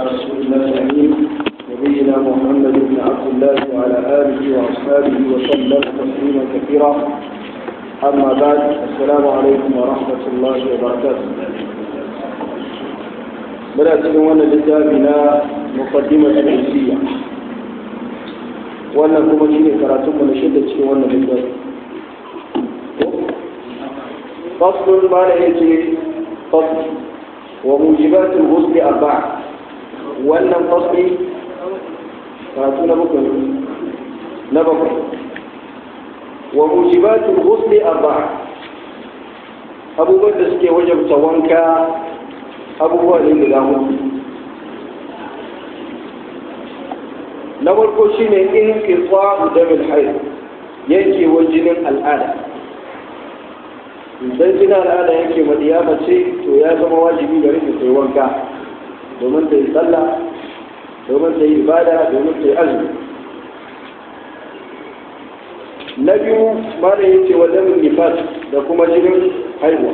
رسول الله الأمين نبينا محمد بن عبد الله وعلى آله وأصحابه وسلم تسليما كثيرا أما بعد السلام عليكم ورحمة الله وبركاته بدأت وانا لتابنا مقدمة العزية وانا كما شيني كراتم من شدة وانا لتابنا فصل ما يجي فصل وموجبات الغسل أربعة وأن الفصل فاتونا بكرة نبقى وموجبات الغسل أربعة أبو بدر سكي وجب توانكا أبو بدر لله na farko shine in qita damil hayd yake wajinin al'ada idan jina al'ada yake madiya mace to ya zama wajibi gare ta yi wanka domin ta yi sallah domin ta yi ibada domin ta yi azumi na biyu mana yake wajen nifas da kuma jinin haihuwa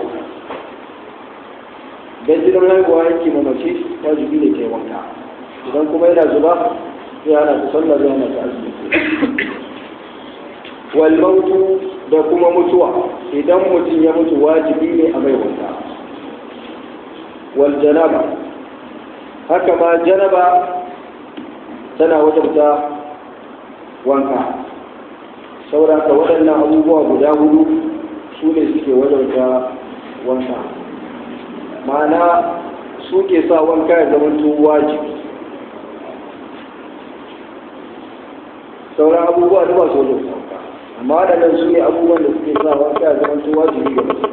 idan jinin haihuwa yake ma mace wajibi ne ta yi wanka idan kuma yana zuba zai hana ta sallah zai hana ta azumi wal mautu da kuma mutuwa idan mutum ya mutu wajibi ne a mai wanka wal janaba haka ma janaba tana wajabta wanka sauraka waɗannan abubuwa guda hudu su ne suke wajabta wanka ma'ana su ke sa wanka ya zama wajibi sauran abubuwa da ba su wajabta wanka amma waɗannan su ne abubuwan da suke sa wanka ya zama tun wajibi ga mutum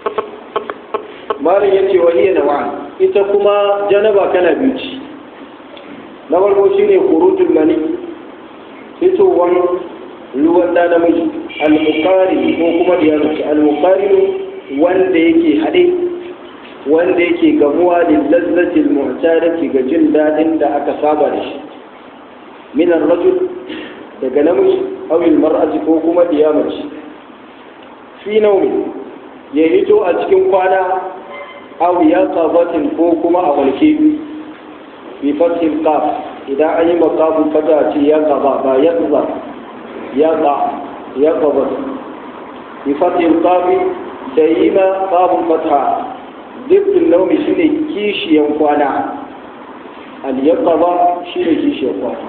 malam ya ce wahiyar nawa ita kuma janaba kana biyu ci na farko shi ne kurutun mani fitowar ruwan da namiji al-muqari ko kuma da yanzu al-muqari wanda yake haɗe wanda yake gamuwa da lazzatil mu'tarati ga jin daɗin da aka saba da shi min ar-rajul daga namiji awil mar'ati ko kuma diyamaci fi naumi ya hito a cikin kwana aw ya qabatin ko kuma a walke fi fathil qaf idan an yi maqafu fata ce ya qaba ba ya qaba ya qa ya qaba fi fathil qaf da yi ma qafun fatha dukkan naumi shine kishiyan kwana al yaqaba shine kishiyan kwana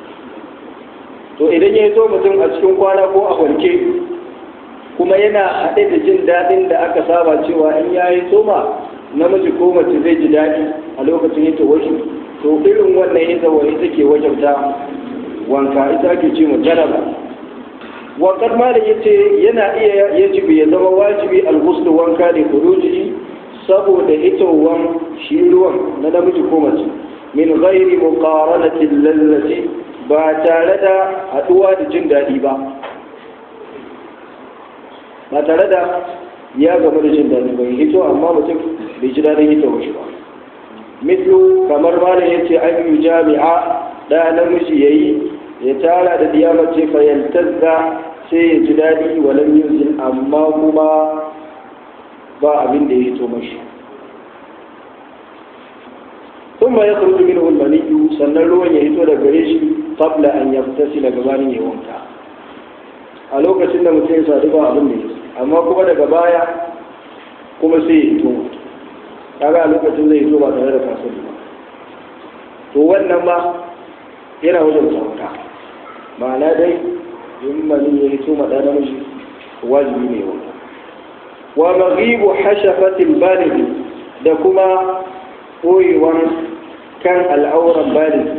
to idan ya zo mutum a cikin kwana ko a walke kuma yana haɗe da jin daɗin da aka saba cewa in ya yi soma namiji ko mace zai ji daɗi a lokacin yake wasu to irin wannan ita wani take wajabta wanka ita ake ce jaraba wakar malam ya ce yana iya yajibi ya zama wajibi alghuslu wanka da kuruji saboda hitowan shi ruwan na namiji ko mace min ghairi muqaranatin lallati ba tare da haɗuwa da jin daɗi ba ba tare da ya gama da jin daɗi ba hito amma mutum bai ji daɗin hito shi ba mislu kamar malam ya ce an yi jami'a da namiji ya yi ya tara da diyamace fayyantazza sai ya ji daɗi walan yuzin amma kuma ba abin da ya hito mashi ثم يخرج منه المني sannan ruwan ya hito daga gare shi qabla an yabtasi daga gabanin ya wanka a lokacin da mutum ya sadu ba abin da ya amma kuma daga baya kuma sai ya hito kaga a lokacin zai hito ba tare da kasar ba to wannan ma yana wajen wanka ma'ana dai in mani ya hito ma ɗan namiji wajibi ne wanka wa maghibu hashafatil balighi da kuma ɓoyewan kan al'auran bali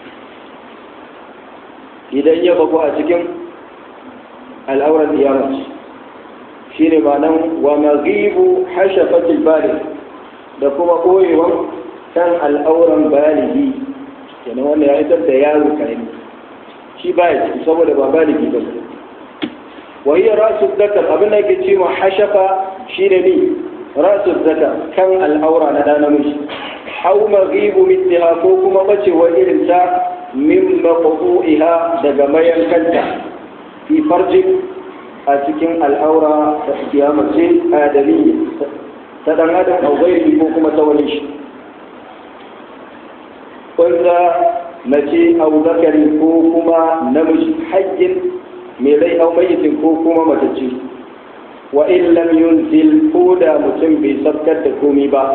idan ya baku a cikin al'auran diyamaci shi ne nan wa maghibu hashafatil bali da kuma ɓoyewan kan al'auran baligi kenan wanda ya haifar da yaro karami shi baya ciki saboda ba baligi ba wa hiya rasu dakar abin da ke ce ma hashafa shi ne ni rasu zakar kan al'aura na ɗan namiji أو مغيب مثلها كوكما بچ وإرنتا من مقطوعها دقميا كنتا في فرج أتكين الأورى قيامة آدمية تدن آدم أو غيره كوكما توليش banza mace au zakari ko kuma namiji hajjin mai rai au mayitin ko kuma matacce wa in lam yunzil ko da mutum bai sabkar da komi ba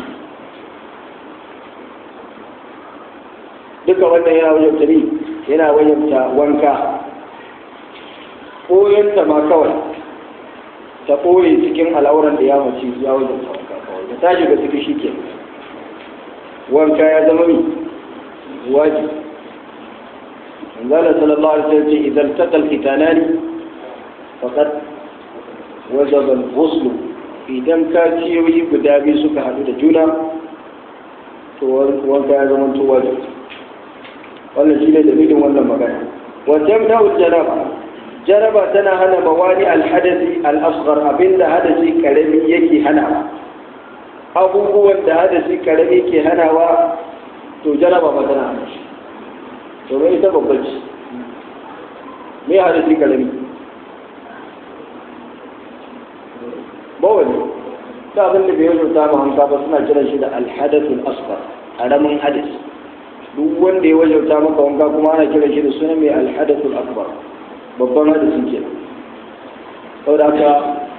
duka wannan yana wajabta ne yana wajabta wanka ɓoyonta ma kawai ta ɓoye cikin al'auran da ya mace ya wajabta wanka kawai da ta shiga ciki shi ke wanka ya zama mi wajibi manzala sallallahu alaihi wasallam ce idan taqal fitanani faqad wajaba al-ghusl idan ka ciyoyi guda biyu suka hadu da juna to wanka ya zama to wajibi wannan shine dalilin wannan magana wa tamna'u janaba janaba tana hana mawani al-hadathi al-asghar abinda hadasi karami yake hanawa abubuwan da hadasi karami ke hanawa to janaba ba tana hana shi domin ita babban ce me hadasi karami bawani ta abin da bai wajen samun hanka ba suna kiran shi da alhadathul asghar karamin hadis duk wanda ya wajauta maka wanka kuma ana kiran shi da suna mai alhadathul akbar babban hadisin ke saboda haka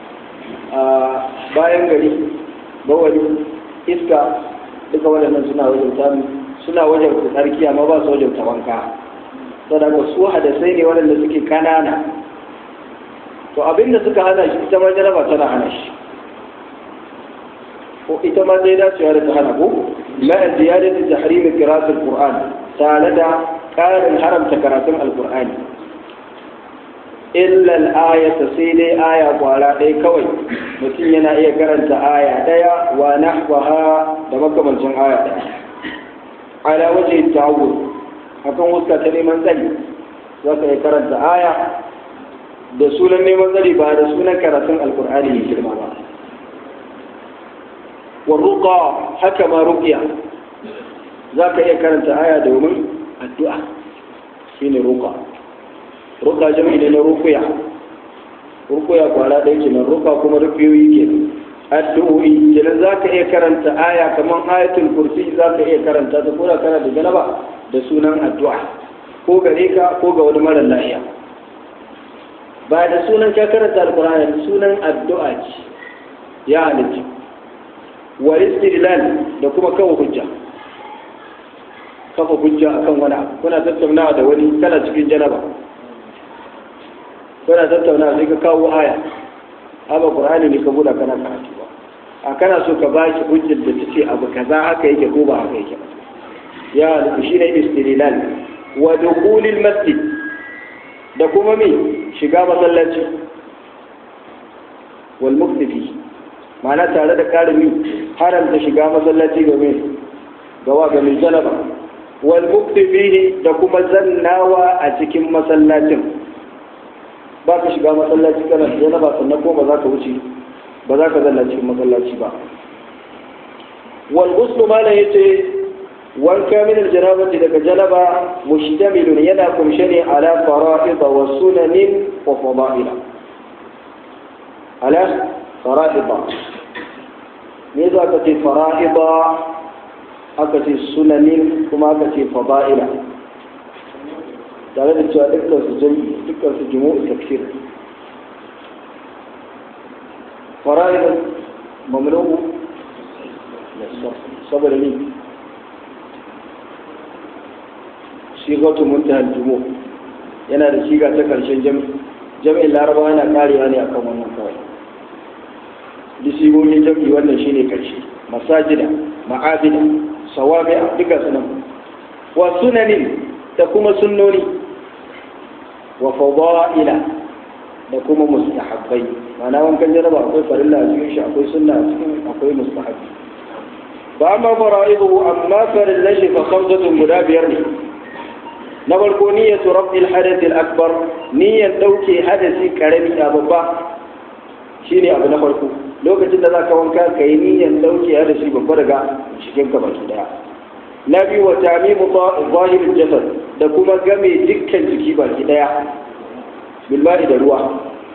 bayan gari bawani iska duka waɗannan suna wajauta suna wajauta tsarki amma ba su wajauta wanka saboda haka su hadasai ne waɗanda suke kanana to abinda suka hana shi ita ma jaraba tana hana shi ko ita ma zai dacewa da ta hana ko la ziyadatu tahrim qira'at al-qur'an tare da karin haramta karatun al-qur'ani illa al-ayata sai dai aya kwara ɗaya kawai mutum yana iya karanta aya ɗaya wa nahwaha da makamancin aya ɗaya ala waje ta'awud akan wuska ta neman tsari za ka iya karanta aya da sunan neman tsari ba da sunan karatun alkur'ani mai girma ba warruqa haka ma ruqiya za ka iya karanta aya domin addu'a shine ruqa ruqa jami'i ne na ruqya ruqya kwara ɗaya kenan ruqa kuma ruqiyoyi kenan addu'o'i kenan za ka iya karanta aya kamar ayatul kursi za ka iya karanta ta koda kana da janaba da sunan addu'a ko gare ka ko ga wani mara lafiya ba da sunan ka karanta alkur'ani sunan addu'a ce ya halitta wa istidlal da kuma kawo hujja kafa hujja akan wani abu kuna tattaunawa da wani kana cikin janaba kuna tattaunawa sai ka kawo aya amma qur'ani ne ka buɗa kana karatu ba a kana so ka bashi hujjar da tace abu kaza haka yake ko ba haka yake ya halitta shine istidlal wa dukhulil masjid da kuma me shiga masallaci wal muktifi ma'ana tare da karimi haramta shiga masallaci ga me gawa ga mai janaba wal muktifi da kuma zannawa a cikin masallacin ba ka shiga masallaci kana da janaba sannan ko ba za ka wuce ba za ka zanna cikin masallaci ba wal ghuslu mala yace wanka min aljanabati daga janaba mushtamilun yana kumshe ne ala fara'id wa sunanin wa fada'ila ala fara'id me za ka ce fara'id aka ce sunanin kuma aka ce fada'ila tare da cewa dukkan su jami'i dukkan su jumu'u tafsir fara'id mamnu'u saboda ne sigatu muntaha jumu yana da shiga ta karshen jami'in laraba yana karewa ne akan wannan kawai duk sigogin jami'i wannan shine karshe masajida ma'abida sawabi'a duka sunan wa sunanin da kuma sunnoni wa fada'ila da kuma mustahabbai ma'ana wankan jaraba akwai farilla a cikin shi akwai sunna a cikin akwai mustahabbi ba amma fara'idu amma farillan shi fa khamsatun guda biyar ne na farko niyyatu raf'il hadath al-akbar niyyar dauke hadasi karami a babba shine abu na farko lokacin da zaka wanka kai niyyar dauke hadasi babba daga cikin ka baki daya na biyu wa tamimu zahir jasad da kuma game dukkan jiki baki daya bilmani da ruwa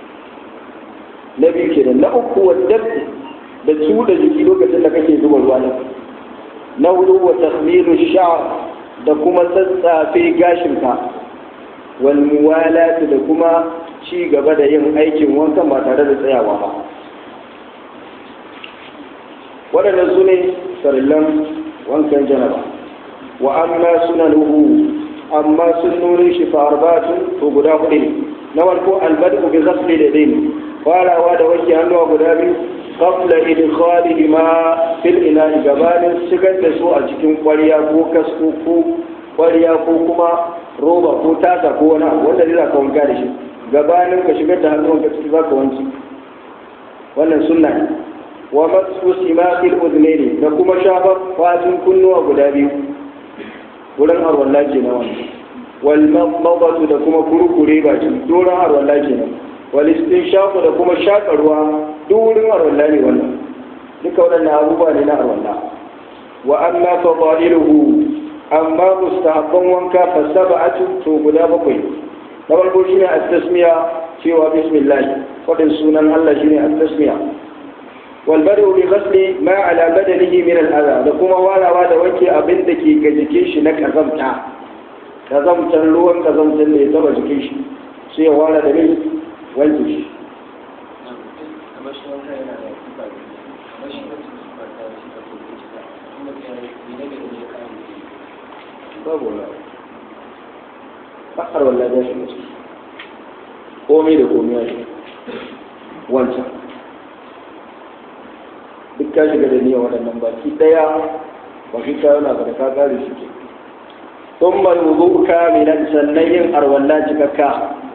na biyu kenan na uku wa dabbi da su da jiki lokacin da kake zuba ruwa nan na hudu wa tasmiru sha'r da kuma tsatsafe gashinka wal muwalati da kuma ci gaba da yin aikin wankan ba tare da tsayawa ba waɗannan su ne farillan wankan janaba wa amma sunanuhu amma sunnonin shi fa arba'atun to guda hudu ne na farko albadu bi ghasli da dai farawa da wanke hannuwa guda biyu qabla idkhalihi ma fil ina'i gabanin shigar da su a cikin ƙwarya ko kasko ko ƙwarya ko kuma roba ko tasa ko wani abu wanda zai zaka wanka da shi gabanin ka shigar da hannun ka ciki zaka wanki wannan sunna ne wa masu simaqil udnaini da kuma shafar fatin kunnuwa guda biyu wurin arwalla kenan wannan wal mabatu da kuma kurkure baki doron arwalla kenan wal istinshaqu da kuma shaka ruwa duk wurin arwalla ne wannan duka waɗannan abubuwa ne na arwalla wa amma fadailuhu amma mustahabban wanka fa sab'atu to guda bakwai na farko shine at-tasmiya cewa bismillah fadin sunan Allah shine at-tasmiya wal badu bi ghasli ma ala badanihi min al-adha da kuma walawa da wanke abin da ke ga jikin shi na kazamta kazamtar ruwan kazamtar ne ya taba jikin shi sai ya wala da ne wanke shi babu wani bakar wallah ya shiga ciki komai da komai ya shiga wancan duk ka shiga da niyyar waɗannan baki ɗaya ba shi ka yana da ka kare shi ke sun mai wuzu kamilan sannan yin arwallah cikakka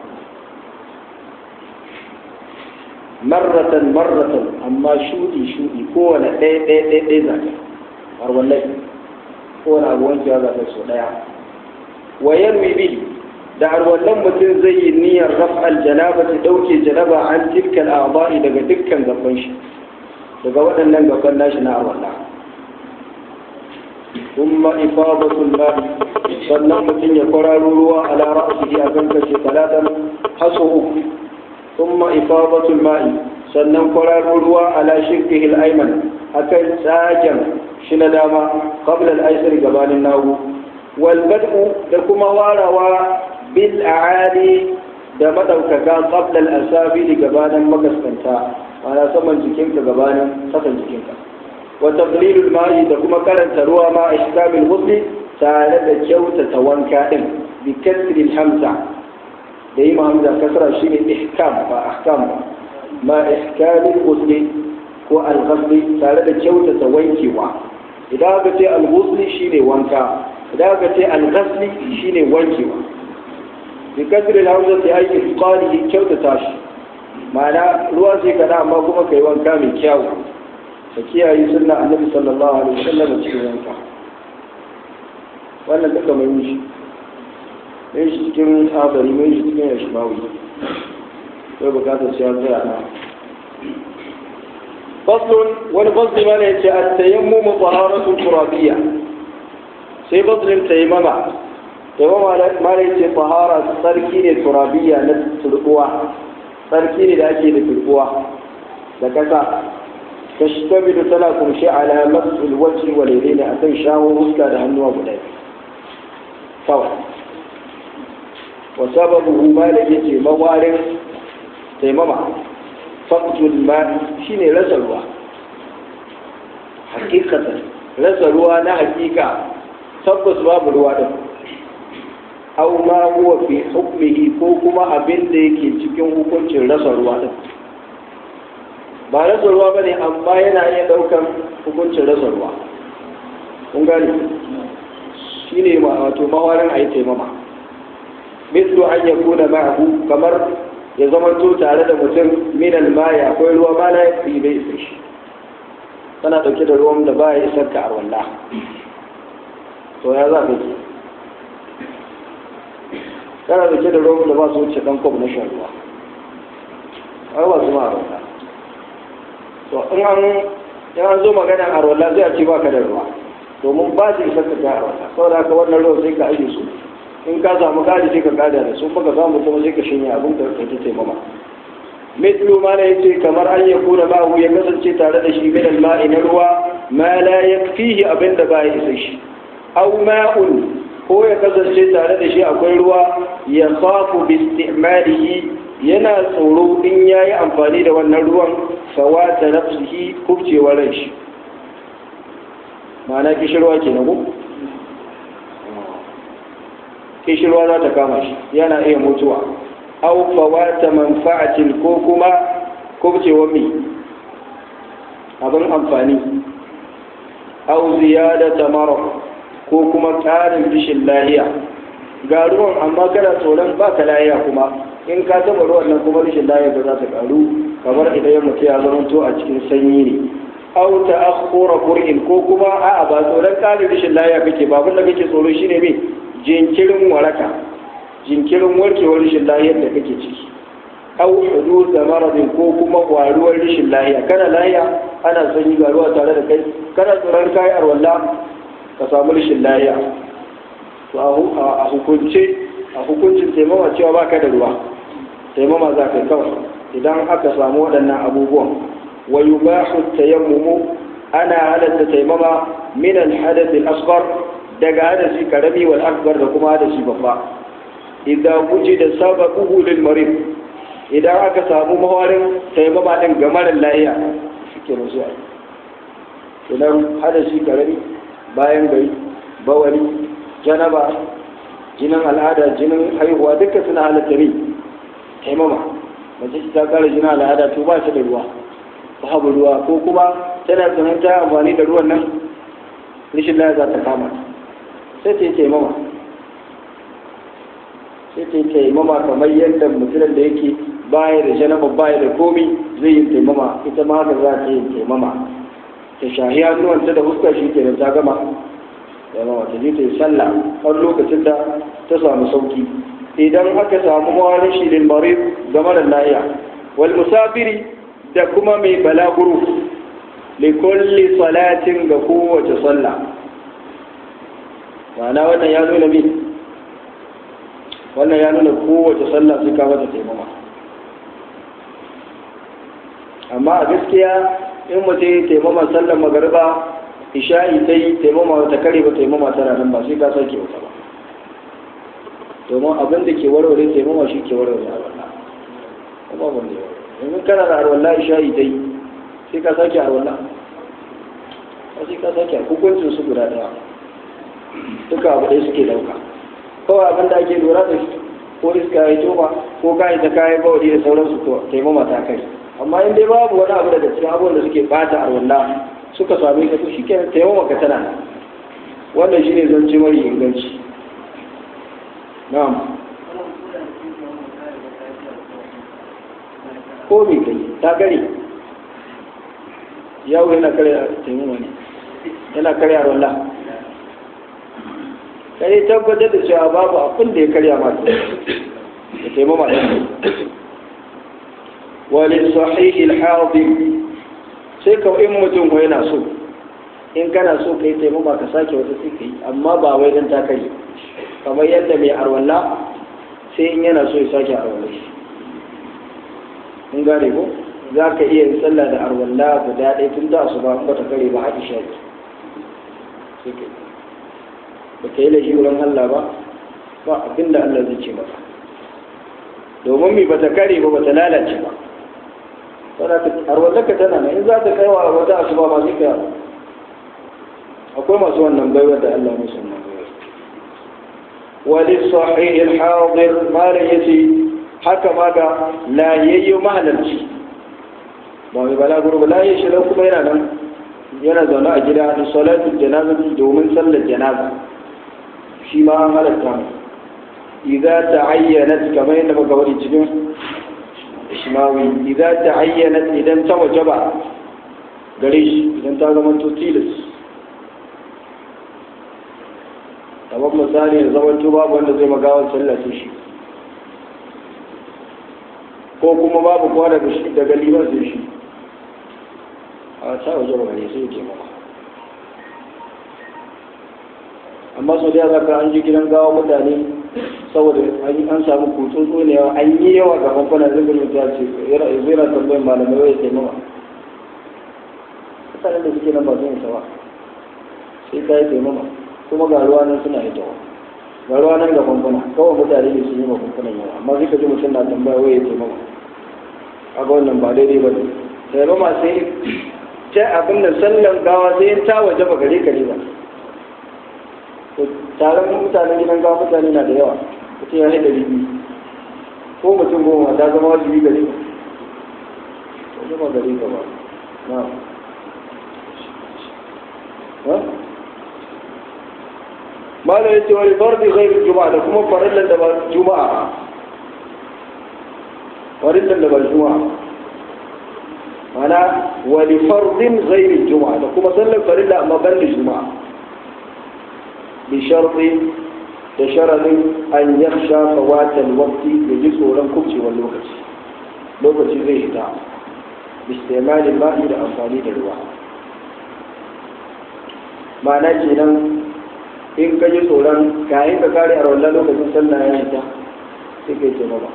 marratan marratan amma shuɗi shuɗi kowane ɗaya ɗaya ɗaya ɗaya zaka arwallah kowane abu wankewa za ta so ɗaya wa yarwi bihi da har wannan mutum zai yi niyyar raf'al janaba ta ɗauke janaba an tilkal a'dha'i daga dukkan gaban shi daga waɗannan gaban nashi na arwala thumma ifadatul ma'i sannan mutum ya kwararo ruwa ala ra'sihi a kan kashe talatan haso uku thumma ifadatul ma'i sannan kwararo ruwa ala shirkihi al-ayman akan tsagen shi na dama qabla al-aysar gabanin nagu wal bad'u da kuma warawa bil a'ali da madaukaka qabla al-asabi gabanin makaskanta ana saman jikinka gabanin kasan jikinka wa taqlilul ma'i da kuma karanta ruwa ma ihkamil ghusli tare da kyautata wanka din bi kasri hamza da yi hamza kasra shine ihkam ba ahkam ba ma ihkamil ghusli ko al-ghusli tare da kyautata wankewa idan aka ce al-ghusli shine wanka idan aka ce al-ghusli shine wankewa bi kasri hamza ta aiki qali kyautata shi ma'ana ruwa sai kada amma kuma kai wanka mai kyau ka kiyaye sunna annabi sallallahu alaihi wasallam cikin wanka wannan duka mai yi mai shi cikin abari mai shi cikin yashmawi sai bukatar sai an tsaya na faslun wani fasli mana ya ce a tayammu mu taharatun turabiyya sai faslin taimama taimama mana ya ce tahara sarki ne turabiyya na turbuwa sarki ne da ake da turbuwa da kasa تشتمل تلاكم شيء على مس الوجه واليدين أكن شاو وسكا لهنوا بداية طبعا وسببه ما لجيتي موارد تيمما فقد الماء شيني رسلوا حقيقة رسلوا نا حقيقة tabbas babu ruwa din aw ma huwa fi hukmihi ko kuma abin da yake cikin hukuncin rasa ruwa din ba rasa ruwa ba ne amma yana iya ɗaukan hukuncin rasa ruwa kun gane shi ne wato mawarin a yi taimama mislu an ya kuna ma'ahu kamar ya zama to tare da mutum minan maya akwai ruwa ma na yi bai isa shi tana ɗauke da ruwan da ba ya isar ka a wallah to ya za ka ke tana ɗauke da ruwan da ba su wuce ɗan kwab na shan ruwa har ba su ma a wallah to in an in an zo magana a rola zai a ce ba ka da ruwa domin ba su isa ka ga a rola saboda haka wannan ruwa sai ka aje su in ka samu kari sai ka kada da su baka samu kuma sai ka shanya abin da ka ta taimama mithlu ma la yace kamar an ya kuna ma'u ya kasance tare da shi min al-ma'i na ruwa ma la yakfihi abin da ba ya isa shi aw ma'un ko ya kasance tare da shi akwai ruwa ya khafu bi istimalihi yana tsoro in yayi amfani da wannan ruwan fawata nafsihi kubcewar ran shi ma'ana kishirwa ke nago kishirwa za ta kama shi yana iya mutuwa au fawata manfa'atin ko kuma kubcewar mi abin amfani au ziyadata mara ko kuma ƙarin rishin lahiya ga ruwan amma kana tsoron ba ka lahiya kuma in ka taɓa ruwan nan kuma rishin lahiya ba za ta ƙaru kamar idan ya mutu ya zamanto a cikin sanyi ne au ta akhura qur'in ko kuma a'a ba tsoron ƙarin rishin lahiya kake ba abin da kake tsoro shine me jinkirin waraka jinkirin warkewar rishin lahiyar da kake ciki au hudud da maradin ko kuma waruwar rishin lahiya kana lahiya ana sanyi ga ruwa tare da kai kana tsoron kai arwalla ka samu rishin lahiya to a hukunce a hukuncin taimama cewa baka da ruwa taimama za ka kawai idan aka samu waɗannan abubuwan wa yubahu tayammumu ana halatta taimama min al-hadath al-asghar daga hadasi karami wal akbar da kuma hadasi babba idan wujida sababuhu lil marid idan aka samu mawarin taimama din ga mara lahiya shike zuwa idan hadasi karami bayan gari bawari janaba jinin al'ada jinin haihuwa duka suna halatta ne taimama mace ta kare jinin al'ada to ba ta da ruwa babu ruwa ko kuma tana tsanan ta amfani da ruwan nan rishin laya za ta kama sai ta yi taimama sai ta yi taimama kamar yadda mutumin da yake baya da janaba baya da komi zai yi taimama ita ma haka za ta yi taimama ta shahi hannuwanta da fuskar shi ke da ta gama yawa ta je ta yi sallah har lokacin da ta samu sauki idan aka samu mawarin shi lil marid ga mara lahiya wal musafiri da kuma mai balaguro li kulli salatin ga kowace sallah ma'ana wannan ya nuna min wannan ya nuna kowace sallah sai ka mata taimama amma a gaskiya in mutum ya taimama sallar magariba isha'i ta yi taimama ta kare ba taimama tana nan ba sai ka sake wata ba domin abin da ke warware taimama shi ke warware a wannan kuma ban da domin kana da arwallah isha'i ta yi sai ka sake arwallah ba sai ka sake hukuncin su guda daya duka abu ɗaya suke dauka kawai abin da ake lura da shi ko iska ya toba ko kayi ta kayi bawali da sauransu to taimama ta kai amma in dai babu wani abu daga cikin abubuwan da suke bata arwallah suka same ka to shikenan taimama ka tana wannan shine zance mari inganci na'am ko me kai ta gare yau yana kare taimama ne yana kare arwallah kai tabbatar da cewa babu abin da ya karya mata da taimama ɗin wani sahihi al-hadir sai ka in mutum ko yana so in kana so kai taimama ka sake wata sai kai amma ba wai dan ta kai kamar yadda mai arwalla sai in yana so ya sake arwalla shi in gane ko za ka iya yin sallah da arwalla guda ɗaya tun da su ba ba ta kare ba haɗi shaki sai kai ba ka yi laifi wurin Allah ba ba abin da Allah zai ce maka domin mi ba ta kare ba ba ta lalace ba arwallaka tana nan in za ta kai wa wata asuba ma sai kai akwai masu wannan baiwa da Allah musu wannan baiwa wali sahih al-hadir malam yace haka ma ga layayyo mahalarci ba mai balaguro ba layayyo shi kuma yana nan yana zaune a gida da salatul janaza domin sallar janaza shi ma an halatta mu idza ta'ayyanat kamar yadda muka wadi cikin ishmawi idza ta'ayyanat idan ta wajaba gare shi idan ta zama to tilas kamar misali da zaman to babu wanda zai magawar sallah sai shi ko kuma babu kowa daga shi daga liban sai shi a ta wajaba gare sai ya ke maka amma sau da za ka an ji gidan gawa mutane saboda an samu kutsun tsonewa an yi yawa ga bankuna zai mutu ce zai na tambayin malamai wai sai mawa mutanen da suke nan ba sun isa ba sai ka yi taimama kuma ga ruwa nan suna yi tawa ga ruwa nan ga famfuna kawai mutane ne sun yi ma famfunan yawa amma zai ka ji mutum na tambaya wai ya taimaka a ga wannan ba daidai ba ne taimama sai ta abin da sallan gawa sai ta waje ba gare ka ne ba taron mutanen gidan gawa mutane na da yawa mutum ya haɗa ribi ko mutum goma ta zama wajibi gare ka ko zama gare ka ba na malam ya ce wani fardi zai juma'a da kuma farillan da ba juma'a farillan da ba juma'a mana wani fardin zai juma'a da kuma sallar farilla amma ban da juma'a bi sharɗi da sharaɗin an yaksha fawatan wakti da ji tsoron kubcewar lokaci lokaci zai hita bistimalin ba'i da amfani da ruwa ma'ana kenan in ka ji tsoron kayan ka kare a wannan lokacin sallah ya hita sai kai ce ba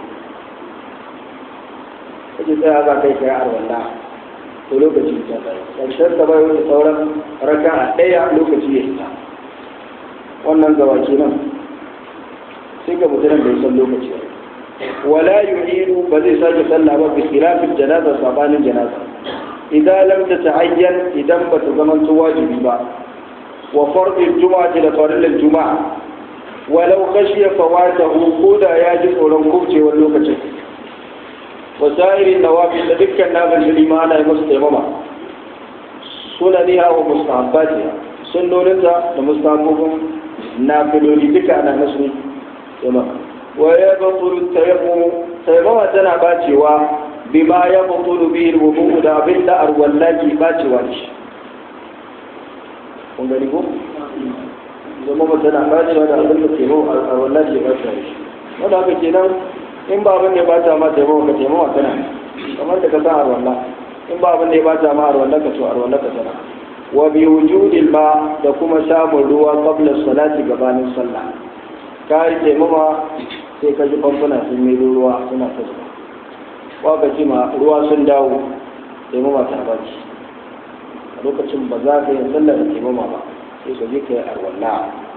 kaje sai aka kai kai a wannan to lokaci ta tsaye ƙarshen ta bai wani sauran raka a ɗaya lokaci ya hita wannan gaba kenan sai ga mutumin bai san lokaci ba wala yu'idu ba zai sake sallah ba bi khilafin janaza sabanin janaza idan lam tata'ayyan idan ba ta zama wajibi ba وفرض الجمعة لفرل الجمعة ولو خشي فواته كودا يجب ولو كبتي واللوكة وسائر النوافل ذكر النافل بالإيمان المستمامة سننها ومستحباتها سنونها ومستحبهم نافل لذكر أنا نسمي تمام ويبطل التيمم تيمم تنا باتوا بما يبطل به الوضوء دا بلا أرولاجي باتوا kun gani ko zama ba tana kajewa da abin da taimako a wannan ke ba shi wanda haka kenan in ba abin da ya bata ma taimako ka taimako tana kamar da ka san a wannan in ba abin da ya bata ma a wannan ka so a wannan ka tana wa bi wujudil ma da kuma samun ruwa qabla salati gabanin sallah ka yi taimama sai ka ji famfuna sun yi ruwa suna ta zuba wa ka ji ma ruwa sun dawo taimama ta baci lokacin ba za ka yi sallar da taimama ba sai ka je ka yi arwalla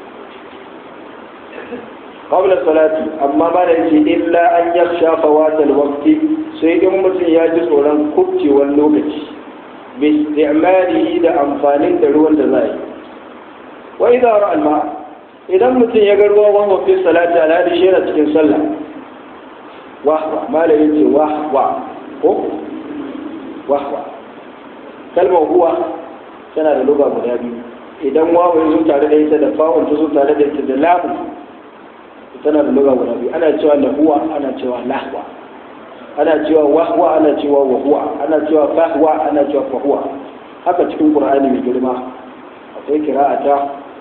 qabla salati amma ba da yake illa an yakhsha fawatal waqti sai in mutum ya ji tsoron kubcewar lokaci bi isti'malihi da amfanin da ruwan da za yi wa idza ra'a alma idan mutum ya ga ruwa wani fi salati ala da shi cikin sallah wahwa malai yace wahwa ko wahwa kalmar huwa tana da luga guda biyu idan wawo ya zo tare da ita da fa'un ta zo tare da ita da lamu tana da luga guda biyu ana cewa lahuwa ana cewa lahwa ana cewa wahwa ana cewa wahuwa ana cewa fahwa ana cewa fahuwa haka cikin qur'ani mai girma akwai kira'ata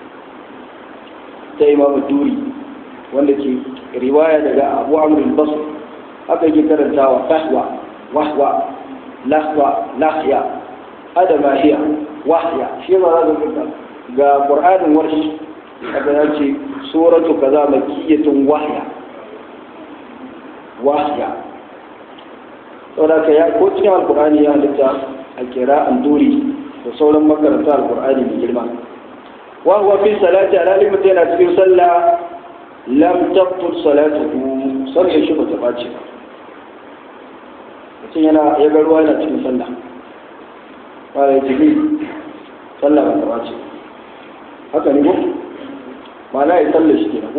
ta imam duri wanda ke riwaya daga abu amr al-basri haka yake karantawa fahwa wahwa lahwa lahya adama hiya wahya shi ma za ka ga qur'anin warshi kaga ya ce suratu kaza makiyatun wahya wahya saboda ka ya ko cikin alqur'ani ya halitta a kira anduri da sauran makaranta alqur'ani mai girma wa huwa fi salati ala limata yana cikin sallah lam tabtul salatuhu sallar shi ba ta bace ba mutum yana ya ga ruwa yana cikin sallah fara jini sallah ba ta bace haka ne ko ma'ana ya sallah shi kenan ko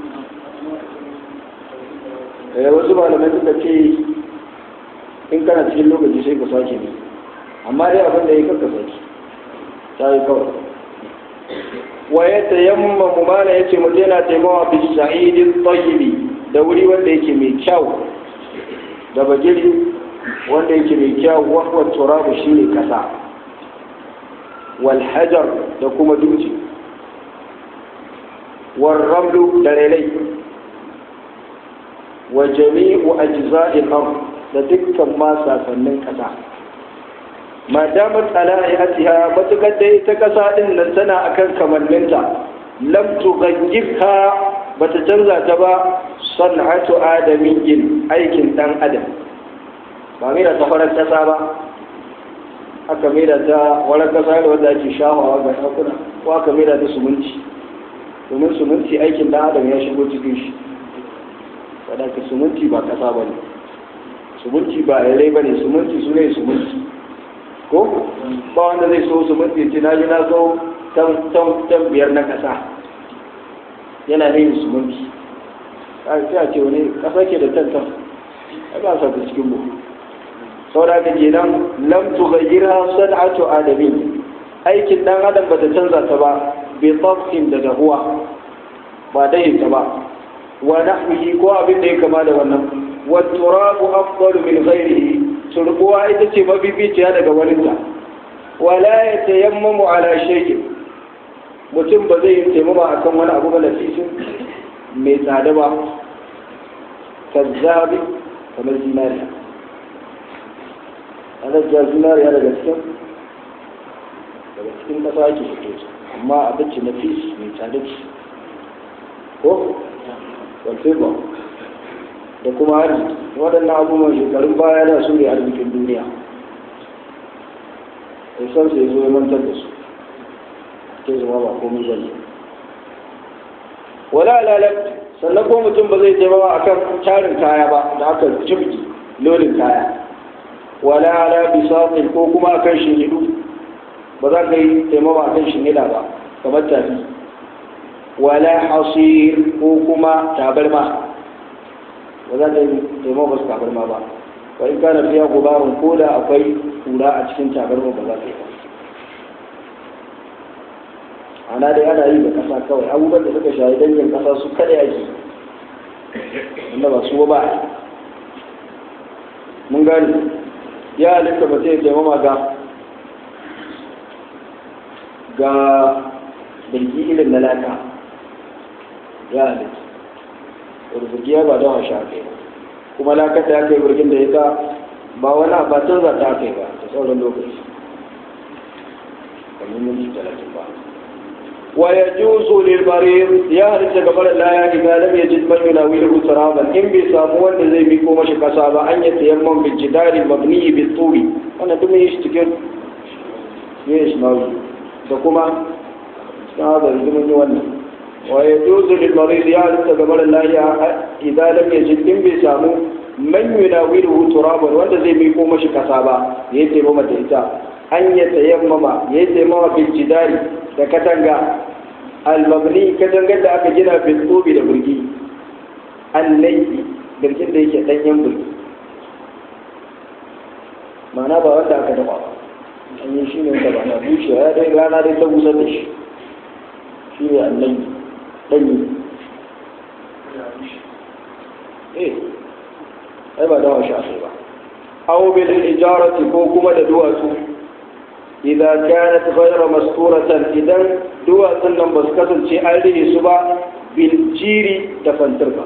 eh wasu malamai suka ce in kana cikin lokaci sai ka sake ne amma dai abin da ya kanka sake ta yi kawai wa ya tayamma mu mana yace mutum yana taimawa bi sa'idin tayyibi da wuri wanda yake mai kyau da bagiri wanda yake mai kyau wa huwa turabu shine kasa wal hajar da kuma dutse wal ramlu da relai wa jami'u ajza'il ard da dukkan ma sasannin kasa ma damar ala'atiha matukar da ita kasa din nan tana akan kamanninta lam tughayyirha bata canza ta ba san'atu adamiyyin aikin dan adam ba mai da ta farar kasa ba aka mai da ta warar kasa da wanda ake shahawa ga ɗakuna ko aka mai da ta sumunci domin suminti aikin dan adam ya shigo cikin shi wadanda suminti ba kasa ba ne suminti ba yare ba ne suminti su ne suminti ko ba wanda zai so suminti ce na ji na so tan biyar na kasa yana ne yin suminti sai a ce wani kasa ke da tantan a ba sa cikin mu saboda ka kenan lam tughayyirha san'atu adamin aikin dan adam bata canza ta ba bi tafkin da dahuwa ba dai ta ba wa nahwihi ko abin da ya kama da wannan wa turabu afdalu min ghairihi turbuwa ita ce mabibiciya daga waninta wala yatayammamu ala shay'in mutum ba zai yi taimama akan wani abu ba nafisin mai tsada ba kazzabi kamar zinariya ana ja zinariya daga cikin daga cikin kasa ake fito amma abinci na fis mai tsada ce ko walte ba da kuma arziki waɗannan abubuwan shekarun baya da su ne arzikin duniya da san sai zo ya mantar da su ke zama ba komai ba ne wala lalat sannan ko mutum ba zai taimaka akan tarin kaya ba da aka jibgi lodin kaya wala ala bisaqin ko kuma akan shinhidu ba za ka yi taimama akan shinhida ba kamar tafi wala hasir ko kuma tabarma ba za ka yi taimama ba su tabarma ba wa in kana fiya gubarun ko da akwai kura a cikin tabarma ba za ka yi ba ana dai ana yi da kasa kawai abubuwan da suka shayi dangin kasa su kada yake wanda ba su ba mun gani ya halitta ba zai taimama ga ga birgi irin na laka ya halitta wadda birgi ya ba don sha kai kuma lakar da ya kai birgin da ya ta ba wani ba canza ta kai ba ta sauran lokaci kamar minti talatin ba ويجوز للمريض يهرج قبل الله إذا لم يجد من يناوله ترابا إن بيسامون زي بيكو مش كسابا أن يتيمم بالجدار المبني بالطول أنا دم يشتكر ليش ناوي دكما هذا الزمن يوانا ويجوز للمريض يهرج قبل الله إذا لم يجد إن بيسامو من يناوله ترابا وأنت زي بيكو مش كسابا يتيمم تهتا أن يتيمم يتيمم بالجدار da katanga almabni katangar da aka gina bilkobi da burgi allaifi birgin da yake danyen burgi ma'ana ba wanda aka daba ba an yi shi ne wanda ba na bushewa ya dai rana dai ta busar da shi shi ne allaifi danyi eh ai ba dawa shi a ba aw bil ijarati ko kuma da duwatsu إذا كانت غير مستورة إذا دوا سنن بس كسن شيء أريه سبا بالجير دفنتربا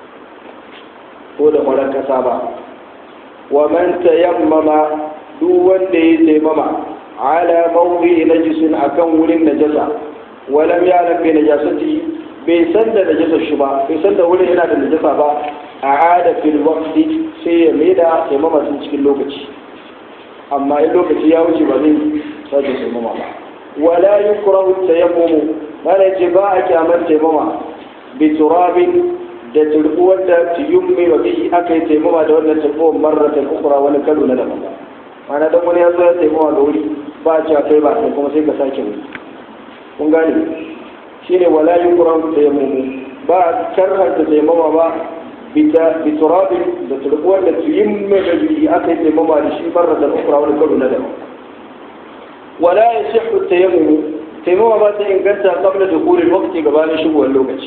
هو ده ملك سابا ومن تيمم دوا تيمم على موضع نجس أكن ولن نجسا ولم يعلم بنجاسته bai san da najasar shi ba bai san da wurin yana da najasa ba a ada fil waqti sai ya maida taimama cikin lokaci amma in lokaci ya wuce ba zai sake taimama ba wala yukrahu tayammumu mana ce ba a kyamar taimama bi turabin da turbuwar da tiyummi wa bihi aka yi taimama da wannan turbuwar marratan ukura wani kalo na daban ba mana dan wani ya zo ya taimama da wuri ba a cewa kai ba sai kuma sai ka sake wuri kun gane shine wala yukrahu tayammumu ba a karhanta taimama ba بتراب بتربوة تيم الذي أكل مما لشي مرة أخرى ولكل ندم ولا يصح التيمم تيمم ما إن كنت قبل دخول الوقت قبل شبه اللوكة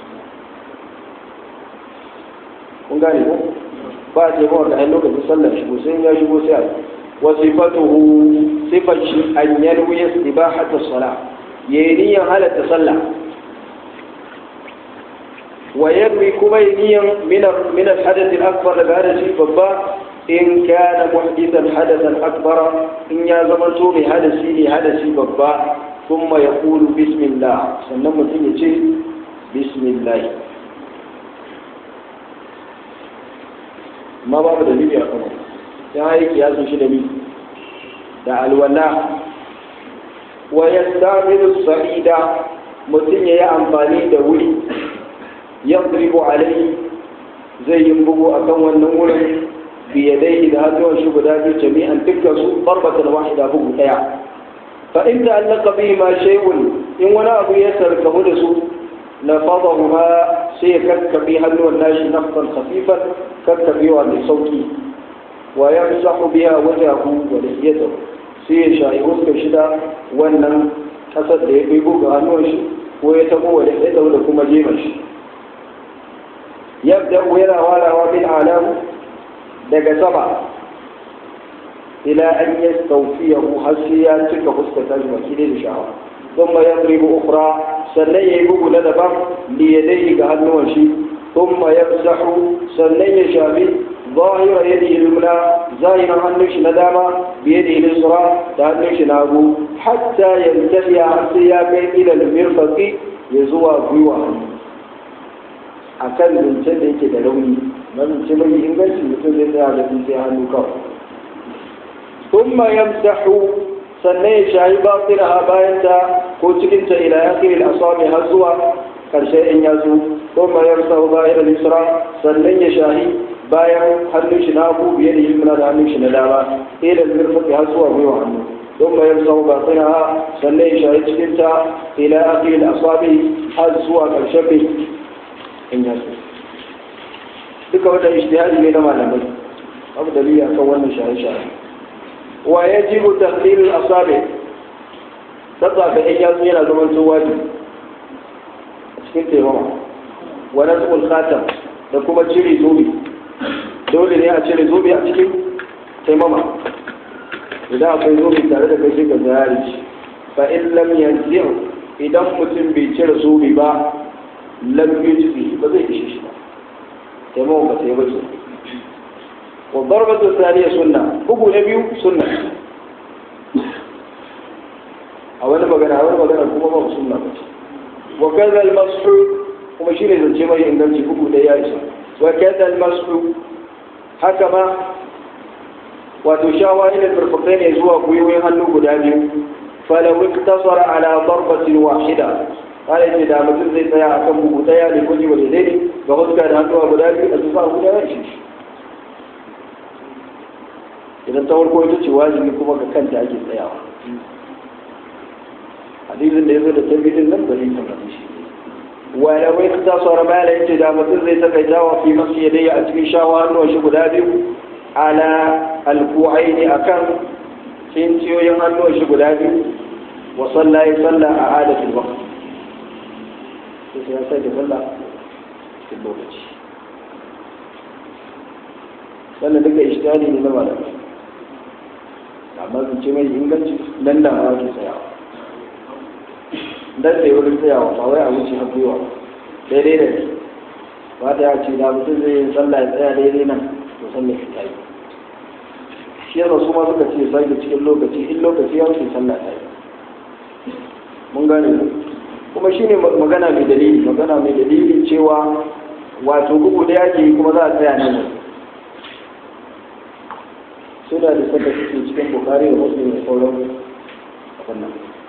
kun gane ko ba a taimama da hannun lokacin sallar shigo sai ya shigo sai a wasifatuhu sifar shi an yarwi ya istibahata sala yayi niyyar halatta sallah ويروي كمينيا من من الحدث الأكبر لهذا شيء بابا إن كان محدثا حدثا أكبر إن يا زمنتو بحدثي لحدثي بابا ثم يقول بسم الله سنما تيجي بسم الله ما باب دليل يا كمان يا هيك يا زوجي دليل دع الولاء ويستعمل الصعيد mutum ya yi amfani da wuri yadribu alaihi zai yi bugu akan wannan wurin biyadai da hannuwan shi guda biyu jami'an dukkan su barbatan wahida bugu daya fa in ta'allaqa bihi ma shay'un in wani abu ya sarkamu da su na fadahu ma sai ya kakkabe hannuwan nashi nafsan khafifan kakkabewa mai sauki wa yamsahu biha wajahu wa lihiyatahu sai ya shayi fuskar shida wannan kasar da ya kai buga hannuwan shi ko ya tabo wa lihiyatahu da kuma jema shi yabda yana walawa bil alam daga sama ila an yastawfiyahu har sai ya cika fuskar tashi baki da sha'awa ثم يضرب أخرى سنن يبوغ لدبا ليديه كهنوان شي ثم يمسح سنن يشابي ظاهر يده اليمنى زاين هنوش نداما بيده اليسرى تهنوش نابو حتى ينتهي عصياك إلى المرفق يزوى بيوة akan zancen da yake da rauni na zance mai inganci mutum zai tsaya da sai hannu kawai thumma yamsahu sannan ya shayi batinaha bayan ta ko cikin ta ila akhiril asabi har zuwa karshe in ya zo thumma yamsahu zahir al-yusra sannan ya shayi bayan hannun shi na hagu biye da yimna da hannun shi na dama ila al-mirfaqi har zuwa gwiwa hannu ثم يمسح باطنها sannan ya shayi cikin ta ila akhiril asabi har zuwa karshe in ya so duka wata ijtihadi ne na malamai abu dalili akan wannan shaye-shaye wa yajibu tahlil al-asabi tsatsa ga in yazo yana zaman to wajibi a cikin taimama wa nasbul khatam da kuma cire zobe dole ne a cire zobe a cikin taimama idan akwai zobe tare da kai sai ka zayari shi fa in lam yanzi'u idan mutum bai cire zobe ba lam yujzi ba zai ishe shi ba taimama ba sai ba ce wa darbatu thaniya sunna bugu na biyu sunna a wani magana a wani magana kuma ba sunna ba ce wa kaza al-mashu kuma shine zance mai inganci bugu da ya isa wa kaza al-mashu haka ma wato shawa ila farfakai ne zuwa gwiwoyin hannu guda biyu falau iktasara ala darbatin wahida kala ce da mutum zai tsaya akan bugu daya ne ko jiwa da ga huska da hannuwa guda biyu a tufa guda ya shi idan ta farko ita ce wajibi kuma ga kanta ake tsayawa hadisin da ya zo da tabbitin nan ba zai tabbata shi wala wai ta tsara mala yace da mutum zai takaita wa fi masu yadayya a cikin shawa hannuwan shi guda biyu ala alku'aini akan cinciyoyin hannuwan shi guda biyu wa salla ya salla a adatul waqt sai ya sai da salla cikin lokaci sannan duka ishtihadi ne na malamai amma zance mai inganci nan da ma ke tsayawa dan sai wurin tsayawa ba wai a wuce har gwiwa daidai da ba ta ya ce da mutum zai yi sallah ya tsaya daidai nan to sallah ta yi shi yasa su ma suka ce sai da cikin lokaci in lokaci ya wuce sallah ta yi mun gane ku kuma shine magana mai dalili magana mai dalili cewa wato bugu da yake kuma za a tsaya nan suna da saka suke cikin bukari da muslim da sauran wannan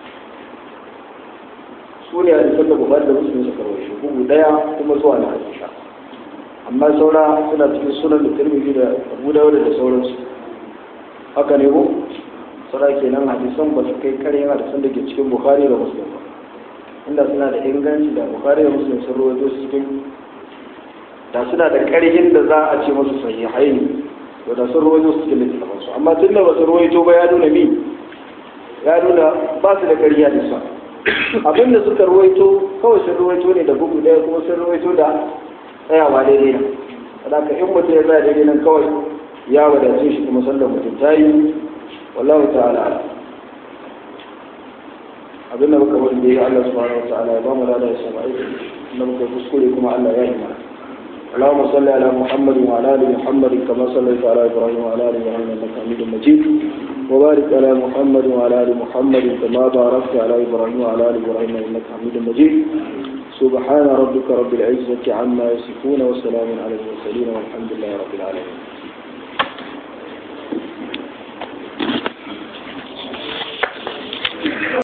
su ne a da saka bukari da muslim suka rawashi bugu daya kuma zuwa na hadisa amma saura suna cikin sunan da tirmidhi da abu dawud da sauransu haka ne ko saura kenan hadisan ba su kai karyar hadisan da ke cikin bukari da muslim ba inda suna da inganci da bukari da muslim sun rawaito su cikin da suna da karyin da za a ce masu sahihai ne da sun ruwaito su cikin littattafan su amma tun da ba su ruwaito ba ya nuna mi ya nuna ba su da ƙarya da sa abin da suka ruwaito kawai sun ruwaito ne da bugu ɗaya kuma sun ruwaito da tsayawa daidai nan saboda in mutum ya tsaya daidai nan kawai ya wadace shi kuma sallar mutum ta yi wallahu ta'ala abin da muka wani da ya Allah subhanahu wa ta'ala ya ba mu lada ya sama aiki da muka kuskure kuma Allah ya yi mana اللهم صل على محمد وعلى ال محمد كما صليت على ابراهيم وعلى ال ابراهيم انك حميد مجيد وبارك على محمد وعلى ال محمد كما باركت على ابراهيم وعلى ال ابراهيم انك حميد مجيد سبحان ربك رب العزه عما يصفون وسلام على المرسلين والحمد لله رب العالمين